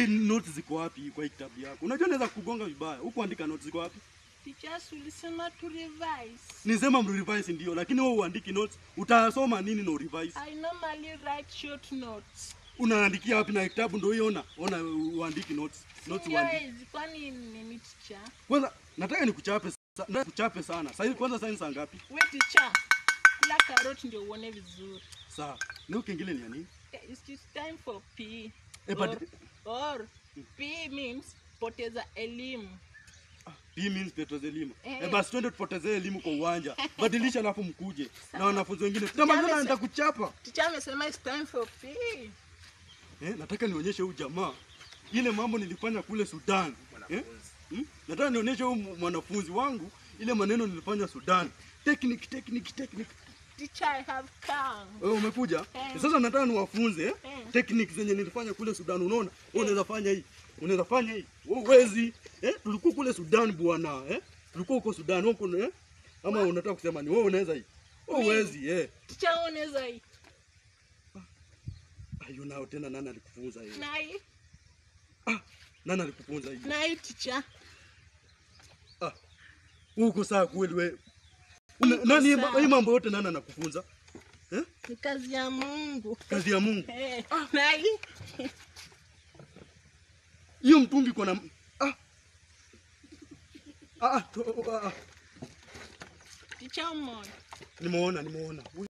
Hii notes ziko wapi kwa hii kitabu yako? Unajua naweza kugonga vibaya. Huko andika notes ziko wapi? Teachers ulisema to revise. Nisema mrevise ndio, lakini wewe uandiki notes. Utasoma nini na revise? I normally write short notes. Unaandikia wapi na kitabu ndio hiyo ona. Ona uandiki notes. Notes uandiki. Yes, kwani nini teacher? Kwanza nataka nikuchape sa- nataka nikuchape sana. Sasa kwanza sasa ni saa ngapi? We teacher, kula karoti ndio uone vizuri. Sawa. Leo kingine ni ya nini? Eh, It's just time for PE. Eh, but- or, or PE means poteza elimu. Hii means Petros elimu. Eh. Eh, basi twende tupotezee elimu kwa uwanja. Badilisha alafu mkuje na Sawa. wanafunzi wengine. Tutamalizana Jamani, nitakuchapa. Teacher amesema it's time for PE. Eh, nataka nionyeshe huyu jamaa ile mambo nilifanya kule Sudan. Eh? Hmm? Nataka nionyeshe huyu mwanafunzi wangu ile maneno nilifanya Sudan. Technique, technique, technique. Teacher, I have come. Wewe umekuja? Eh. Sasa nataka niwafunze eh? Eh. Technique zenye nilifanya kule Sudan. Unaona? Wewe unaweza fanya hii. Unaweza fanya hii. Wewe huwezi. Eh? Tulikuwa kule Sudan bwana, eh? Tulikuwa huko Sudan huko eh? Ama unataka kusema ni wewe unaweza hii? Wewe Mimi? huwezi eh. Teacher, unaweza hii. Ayo nao tena nani alikufunza hiyo? Na hii. Nani alikufunza hiyo? Na hii teacher. Ah. Uko saa kweli wewe. Una- Nani sawa. hii mambo yote nani anakufunza? Eh? Ni kazi ya Mungu. Kazi ya Mungu. Eh, na hii. Hiyo mtungi kwa na ah. Ah, ah, to- ah, ah. Teacher, umeona? Nimeona, nimeona.